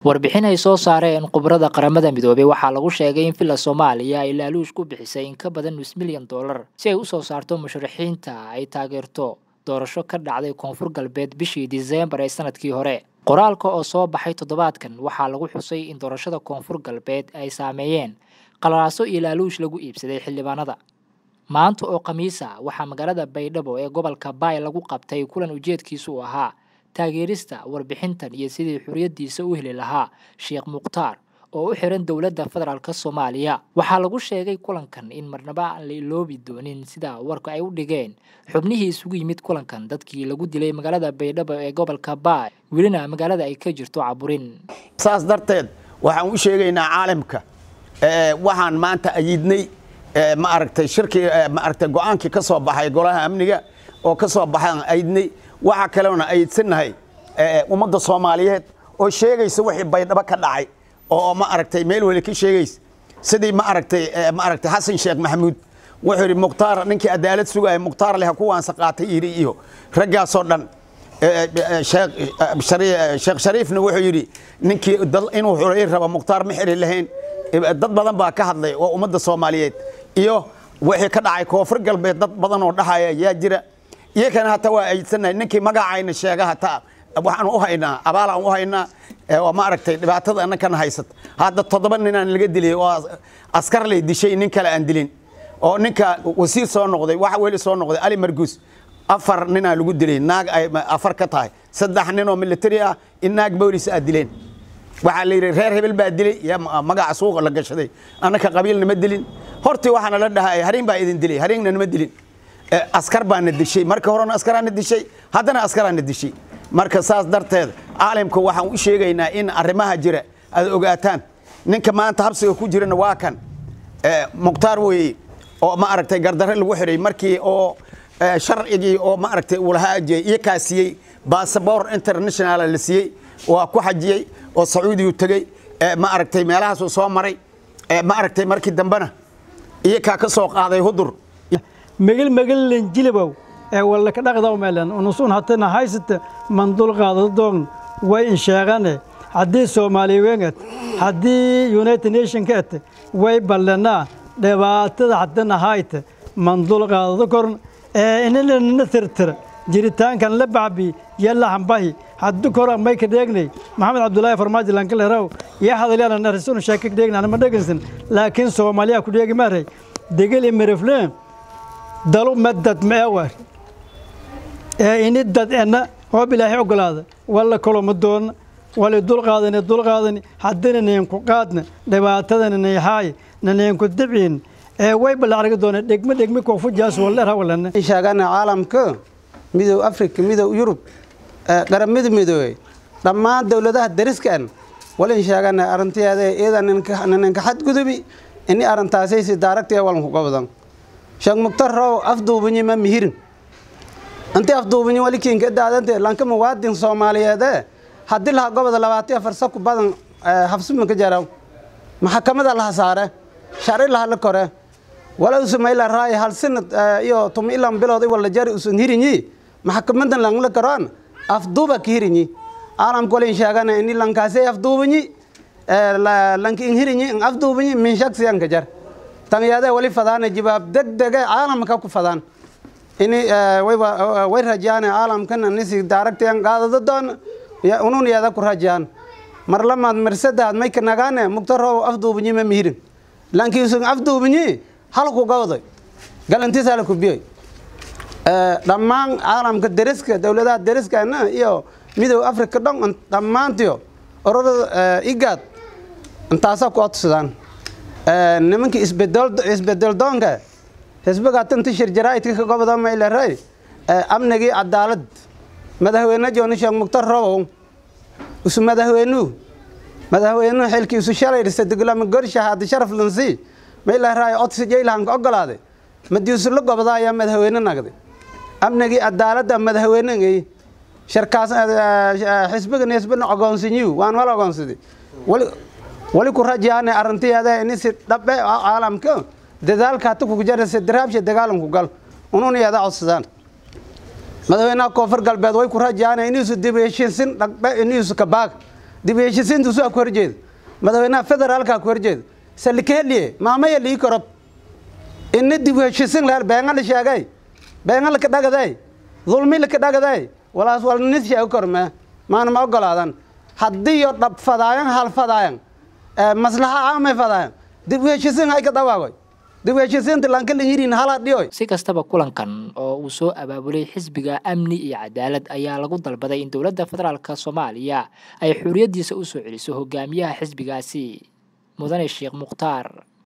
warbixin ay soo saareen khubarada qaramada midoobey waxaa lagu sheegay in villa soomaaliya ay laaluush ku bixisay in ka badan nus milyan dollar si ay u soo saarto musharaxiinta ay taageerto doorasho ka dhacday koonfur galbeed bishii diseembar ee sanadkii hore qoraalka oo soo baxay toddobaadkan waxaa lagu xusay in doorashada koonfur galbeed ay saameeyeen qalalaaso iyo laaluush lagu iibsaday xildhibaanada maanta oo khamiisa waxaa magaalada baydhabo ee gobolka baay lagu qabtay kulan ujeedkiisu uu ahaa taageerista warbixintan iyo sidii xuriyadiisa u heli lahaa sheekh mukhtaar oo u xiran dowladda federaalk soomaaliya waxaa lagu sheegay kulankan in marnaba aan la iloobi doonin sida warka ay u dhigeen xubnihii isugu yimid kulankan dadkii lagu dilay magaalada baydhabo ee gobolka baay welina magaalada ay ka jirto caburin saas darteed waxaan u sheegaynaa caalamka waxaan maanta ayidnay ma aragtay shirkii ma aragtay go-aankii ka soo baxay golaha amniga oo ka soo baxaan ayidnay waxaa kaleona ayidsannahay ummadda soomaaliyeed oo sheegaysa wixii baydhabo ka dhacay oo ma aragtay meel weli ka sheegaysa sidii ma aragtay ma aragtay xasan sheekh maxamuud wuxuu yidhi mukhtaar ninkii cadaalad sugaya mukhtaar leh kuwaansa qaatay yidhi iyo raggaasoo dhan sheekh shariifna wuxuu yidhi ninkii inuu xuray raba mukhtaar ma xiri lahayn dad badan baa ka hadlay oo ummadda soomaaliyeed iyo wixii ka dhacay koonfur galbeed dad badan oo dhahaya yaa jira iyakana hata waa ayidsannahay ninkii magacayna sheega hata waxaan u haynaa abaalaan u haynaa oo ma aragtay dhibaatada annakana haysata hadda toddoba ninaan laga dilay oo askar lay dishay nin kale aan dilin oo ninka wasiir soo noqday waxa weli soo noqday ali marguus afar ninaa lagu dilay naag ay afar ka tahay saddex nin oo military ah in naag boolis aad dileen waxaa la yidhi reer hebel baa dilay yaa magaca suuqa la gashaday annaka qabiilna ma dilin hortii waxaana la dhahay hariin baa idin dilay hariinna nama dilin askar baana dishay marka horena askaraana dishay haddana askaraana dishay marka saas darteed caalamka waxaan u sheegaynaa in arrimaha jira aad ogaataan ninka maanta habsiga ku jirana waa kan mukhtaar weeye oo ma aragtay gardarre lagu xiray markii oo sharcigii oo ma aragtay uu lahaa iyo kaa siiyey basaboor international la siiyey waa ku xajiyey oo sacuudigu tegey ma aragtay meelahaasuu soo maray ma aragtay markii dambena iyo kaa ka soo qaaday hudur megel megellen jilibow ee wallaka dhaqdaw meelan unusun hatana haysata mandul qaadadoon way insheegane haddii soomaaliweengad haddii united nationka et way ballanaa dhibaatada haddana hayta mandul qaadado korn ee inanana tirtira jiritaankan la bacbi yalla hambahi haddu kora may ka dheegnay maxamed cabdulaahi farmaajo lankaleeraw yaa hadalyaana narisunu sheeka ka dheegna anama dhegaysan laakiin soomaaliya ku dheegi maaray degeli merefleen dalu madad meewar ee ini dad enna hoob ilaahay ogolaada walla koloma doonna wali dulqaadani dulqaadani haddina neenku qaadna dhibaatadana nayhaay naneenku dibciin ee way ballaarga doona dhegme dhegme koofujaas walleer hawalana sheegana caalamka midow afrika midow yurub qaramada midoobey dhammaan dowladaha dariskan walin sheegana arrinteeda iyada ninka xadgudubi ini arrintaasaysi daaragtee walanku qabdan sheekh muktar row afduubinyi ma mihirin intii afduubinyi wali kiinka daadante lanka muwaadin soomaaliyeede haddii laha goboda labaatan afar saku badan habsumanka jaraw maxkamada laha saare shari laha la kore wala usumayla raay hal sanad iyo tuma ilan bilood wala jari usun hirinyi maxkamadan langla karoan afduuba ka hirinyi caalamka walin sheegana ini lankaasay afduubinyi lanka in hirinyi in afduubinyi min shaksiyanka jar tanyaade wali fadaana jibaab degdege caalamka ku fadaan ini way rajaane caalamkan nisi daaragtayan qaadado doon unun yada ku rajaan mar lamaad marsadaad may ka nagaane mugtarow afduubinyi ma mihirin lankii usun afduubinyi halku gawday galantiisa la kubiyey dhammaan caalamka deriska dowladaha deriskana iyo midow africa dhan dhammaantiyo ororada igaad intaasaa ku odsadaan nimankii isbedel doonka xisbiga tanti shirjaraa'idka ka goboda mayleray amnigii cadaalad madaxweyne jooni sheekh muktar robow isu madaxweynuhu madaxweynuhu xilkii isu shalay sadegulama gorsha haadi sharaf lansi mayleray odsi jaylahanka ogolaaday madiisu la goboda ayaa madaxweyne nagday amnigii cadaaladda madaxweynegay shirkaas xisbigan xisbina ogoonsinyiw waan wala ogoonsaday wali ku rajaane arrintiyaada ini si dhabe caalamka dadaalka hata kugu jaraysa daraabsha dagaalanku gal ununiyada codsadaan madaxweynaha koonfur galbeed way ku rajaana iniisu dib heshiisin dhaqbe iniisu kabaag dib u heshisiinta usaa ku horjeeda madaxweynaha federaalka ku horjeeda salikaheliye maamaya lii korob ini dib u heshisiin lahaa beenga la sheegay beenga laka dhagaday dulmi laka dhagaday walaas wal nis sheego korme maana ma ogolaadan haddii yo dhab fadaayan hal fadaayan maslaxa aamay fadaayan dib u heshisiin hay ka dawaagoy dib u heshisiinta lankalin yirin hala dhiyoy si kastaba kulankan oo uu soo abaabulay xisbiga amni iyo cadaalad ayaa lagu dalbaday in dowladda federaalk soomaaliya ay xuriyaddiisa u soo celiso hogaamiyaha xisbigaasi mudane sheekh mukhtaar